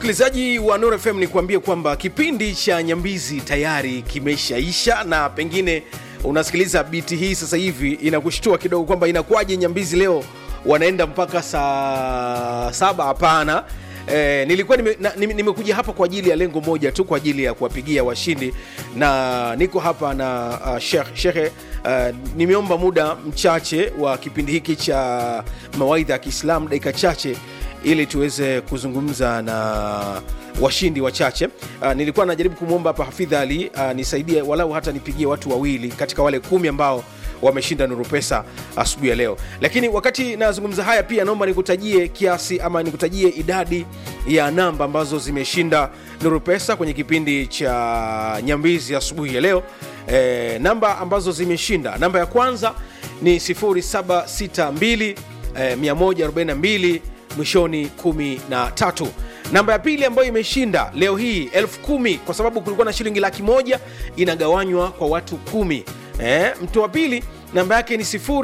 msikilizaji wa Nuru FM ni kuambie kwamba kipindi cha Nyambizi tayari kimeshaisha, na pengine unasikiliza biti hii sasa hivi inakushtua kidogo kwamba inakuwaje Nyambizi leo wanaenda mpaka saa saba? Hapana. E, nilikuwa nimekuja nime, nime hapa kwa ajili ya lengo moja tu, kwa ajili ya kuwapigia washindi, na niko hapa na uh, Sheikh Sheikh uh, nimeomba muda mchache wa kipindi hiki cha mawaidha ya Kiislamu, dakika chache ili tuweze kuzungumza na washindi wachache. Uh, nilikuwa najaribu kumwomba hapa Hafidh Ali uh, nisaidie walau hata nipigie watu wawili katika wale kumi ambao wameshinda Nuru Pesa asubuhi ya leo. Lakini wakati nazungumza haya, pia naomba nikutajie kiasi ama nikutajie idadi ya namba ambazo zimeshinda Nuru Pesa kwenye kipindi cha Nyambizi asubuhi ya leo. E, namba ambazo zimeshinda, namba ya kwanza ni 0762 e, 142 mwishoni 13 namba ya pili ambayo imeshinda leo hii elfu kumi kwa sababu kulikuwa na shilingi laki moja inagawanywa kwa watu kumi eh, mtu wa pili namba yake ni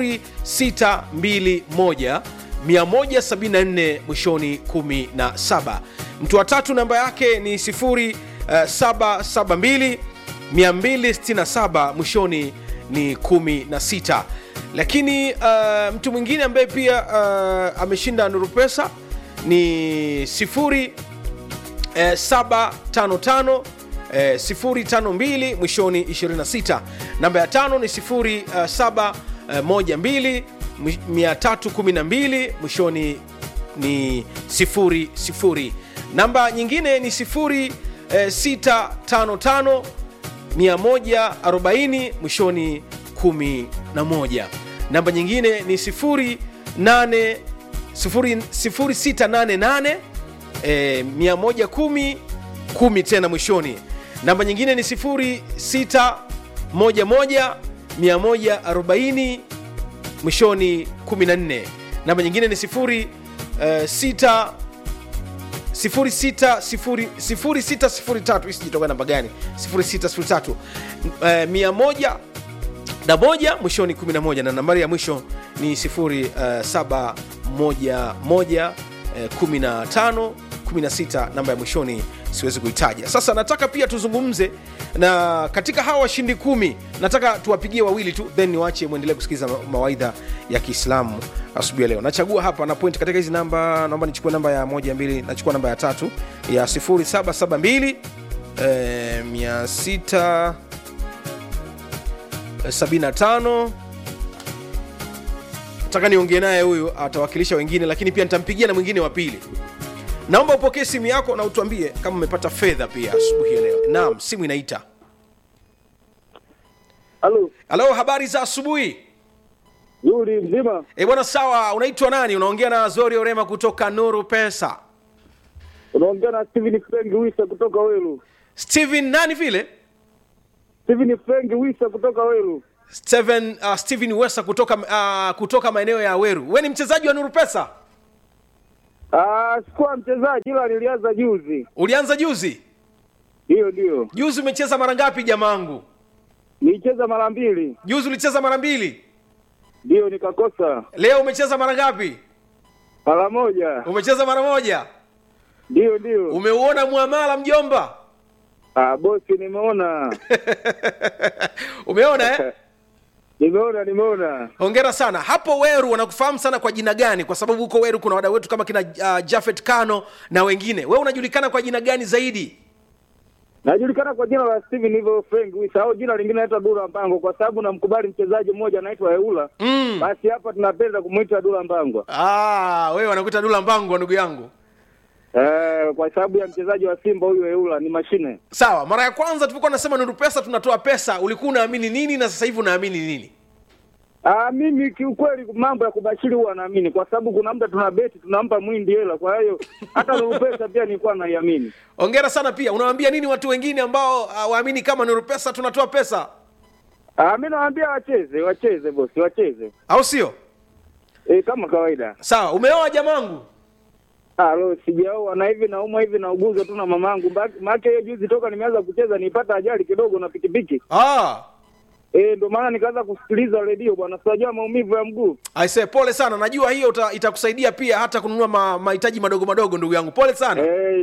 0621 174 mwishoni 17 mtu wa tatu namba yake ni 0772 267 mwishoni ni 16 lakini uh, mtu mwingine ambaye pia uh, ameshinda nuru pesa ni 0755 eh, 052 mwishoni 26 namba ya tano ni 0712 312 mwishoni ni 00 namba nyingine ni 0655 140 mwishoni 11 namba nyingine ni 08 0688 eh, 110 10 tena mwishoni namba nyingine ni 0611 140 mwishoni 14 namba nyingine ni 06 0603 isijitoka namba gani 0603 eh, 100 na moja mwishoni 11 na nambari ya mwisho ni 0711 15 16 namba ya mwishoni siwezi kuitaja sasa nataka pia tuzungumze na katika hawa washindi kumi nataka tuwapigie wawili tu then niwache mwendelee kusikiliza mawaidha ya kiislamu asubuhi ya leo nachagua hapa na point katika hizi namba naomba nichukue namba ya moja mbili nachukua namba ya tatu ya 0772 eh, 600 75 nataka niongee naye huyu atawakilisha wengine lakini pia nitampigia na mwingine wa pili naomba upokee simu yako na utuambie kama umepata fedha pia asubuhi ya leo naam simu inaita Halo, halo habari za asubuhi Yuri mzima? e bwana sawa unaitwa nani unaongea na zori orema kutoka nuru pesa Unaongea na Steven Frank Wisa kutoka Welu. steven nani vile Steven Frank Wisa kutoka Welu. steven uh, steven wesa kutoka uh, kutoka maeneo ya weru we ni mchezaji wa nuru pesa Ah, sikuwa mchezaji ila nilianza juzi. ulianza juzi Hiyo ndio. juzi umecheza mara ngapi jamaangu Nilicheza mara mbili. juzi ulicheza mara mbili Ndio nikakosa. leo umecheza mara ngapi Mara moja. umecheza mara moja Ndio ndio. umeuona muamala mjomba Ah, bosi nimeona. umeona eh? Nimeona nimeona. hongera sana hapo weru wanakufahamu sana kwa jina gani kwa sababu huko weru kuna wadau wetu kama kina uh, jafet kano na wengine we unajulikana kwa jina gani zaidi Najulikana kwa jina la Steven hivyo Frank Wisa au jina lingine naitwa Dula Mpango kwa sababu namkubali mchezaji mmoja anaitwa Eula. mm. Basi hapa tunapenda kumuita Dula Mpango. ah, wewe wanakuita dula mbangwa ndugu yangu Eh, kwa sababu ya mchezaji wa Simba huyu Eula ni mashine. sawa mara ya kwanza tulipokuwa nasema nuru pesa tunatoa pesa ulikuwa unaamini nini na sasa hivi unaamini nini Ah, mimi kiukweli mambo ya kubashiri huwa naamini kwa sababu kuna muda tuna beti tunampa mwindi hela, kwa hiyo hata Nuru Pesa pia nilikuwa naiamini. hongera sana pia unawaambia nini watu wengine ambao uh, waamini kama nuru pesa tunatoa pesa Ah, mimi nawaambia wacheze, wacheze bosi, wacheze. au sio Eh, kama kawaida. sawa umeoa jamangu Ah, lo sijaoa na hivi naumwa hivi nauguzwa tu na mamangu. Maana hiyo juzi toka nimeanza kucheza nipata ajali kidogo na pikipiki. ah. Eh, ndio maana nikaanza kusikiliza redio bwana. Sijajua maumivu ya mguu. aise pole sana najua hiyo uta, itakusaidia pia hata kununua ma- mahitaji madogo madogo ndugu yangu pole sana Eh, cha,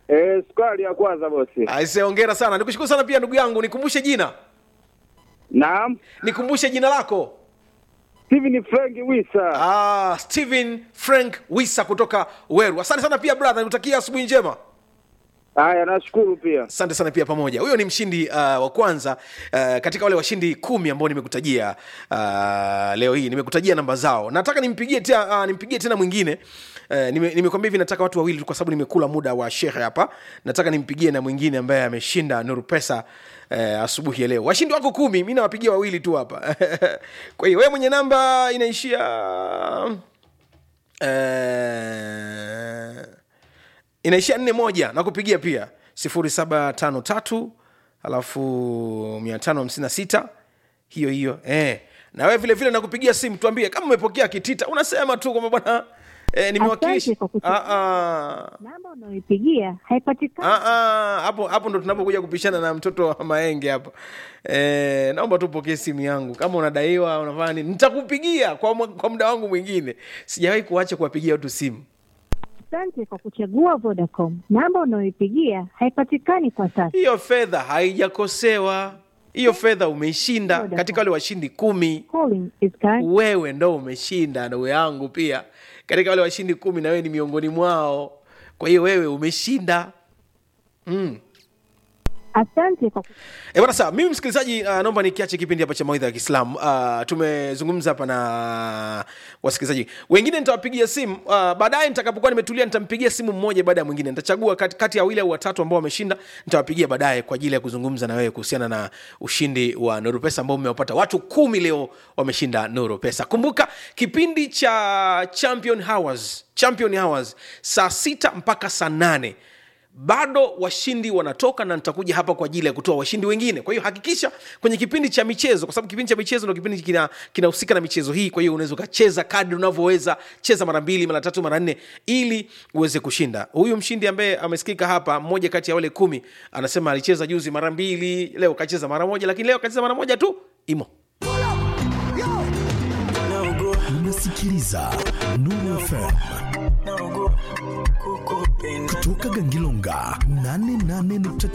Eh, sukari ya kwanza bosi. Aise, hongera sana. Nikushukuru sana pia ndugu yangu, nikumbushe jina, Naam. nikumbushe jina lako. Steven Frank Wisa. Ah, Steven Frank Wisa kutoka Weru. Asante sana pia brother, nikutakia asubuhi njema. Haya, nashukuru pia. asante sana pia pamoja huyo ni mshindi uh, wa kwanza uh, katika wale washindi kumi ambao nimekutajia uh, leo hii nimekutajia namba zao nataka nimpigie tena, uh, nimpigie tena mwingine uh, nime- nimekwambia hivi nataka watu wawili tu kwa sababu nimekula muda wa shehe hapa nataka nimpigie na mwingine ambaye ameshinda nuru pesa uh, asubuhi ya leo washindi wako kumi mi nawapigia wawili tu hapa kwa hiyo wewe mwenye namba inaishia uh, inaishia nne moja na kupigia pia sifuri saba tano tatu alafu mia tano hamsini na sita hiyo hiyo eh. na wewe vile vile nakupigia simu tuambie kama umepokea kitita unasema tu kwamba bwana eh, nimewakilisha Asante kwa kuchukua. Ah, ah. namba unayoipigia haipatikani. Ah, ah, hapo hapo ndo tunapokuja kupishana na mtoto wa maenge hapa e, naomba tupokee simu yangu kama unadaiwa unafanya nini nitakupigia kwa, mwa- kwa muda wangu mwingine sijawahi kuacha kuwapigia watu simu Asante kwa kuchagua Vodacom. Namba unayoipigia haipatikani kwa sasa. hiyo fedha haijakosewa hiyo fedha umeshinda Vodacom. katika wale washindi kumi Calling is current. wewe ndo umeshinda ndugu yangu pia katika wale washindi kumi na wewe ni miongoni mwao kwa hiyo wewe umeshinda mm. Asante kwa E bwana sawa, mimi msikilizaji, uh, naomba nikiache kipindi hapa cha mawaidha ya Kiislamu. Uh, tumezungumza hapa na wasikilizaji wengine, nitawapigia simu uh, baadaye nitakapokuwa nimetulia, nitampigia simu mmoja baada ya mwingine. Nitachagua kati, kati ya wawili au watatu ambao wameshinda, nitawapigia baadaye kwa ajili ya kuzungumza na wewe kuhusiana na ushindi wa Nuru Pesa ambao umewapata watu kumi leo wameshinda Nuru Pesa. Kumbuka kipindi cha Champion Hours, Champion Hours saa sita mpaka saa nane bado washindi wanatoka na nitakuja hapa kwa ajili ya kutoa washindi wengine kwa hiyo hakikisha kwenye kipindi cha michezo kwa sababu kipindi cha michezo ndo kipindi kina- kinahusika na michezo hii kwa hiyo unaweza ukacheza kadri unavyoweza cheza mara mbili mara tatu mara nne ili uweze kushinda huyu mshindi ambaye amesikika hapa mmoja kati ya wale kumi anasema alicheza juzi mara mbili leo kacheza mara moja lakini leo kacheza mara moja tu imo unasikiliza Nuru FM kutoka Gangilonga 88.9